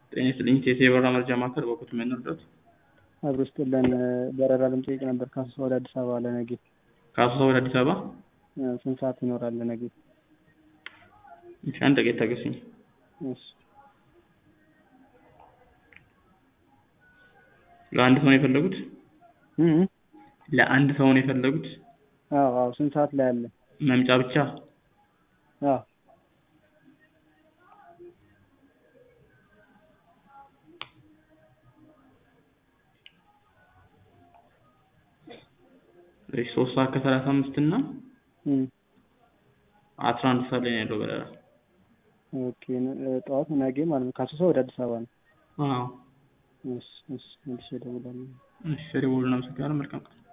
ጤና ይስጥልኝ ቴቴ የበረራ መረጃ ማዕከል በኩት ምን እርዳት? አብሮ ስጥልን በረራ ልንጠይቅ ነበር ከአሶሳ ወደ አዲስ አበባ ለነገ ከአሶሳ ወደ አዲስ አበባ ስንት ሰዓት ይኖራል ለነገ? እሺ አንድ ደቂቃ ታገሱኝ። እሺ ለአንድ ሰው ነው የፈለጉት? እ እ ለአንድ ሰው ነው የፈለጉት? አዎ አዎ ስንት ሰዓት ላይ አለ? መምጫ ብቻ? አዎ እሺ ሶስት ሰዓት ከሰላሳ አምስት እና እ አስራ አንድ ሰዓት ላይ ነው ያለው በረራ። ኦኬ ጠዋት ነገ ማለት ነው ከአሶሳ ወደ አዲስ አበባ ነው። አዎ እሺ እሺ መልሼ እደውላለሁ። እሺ ደውሉልን። አመሰግናለሁ። መልካም ቀን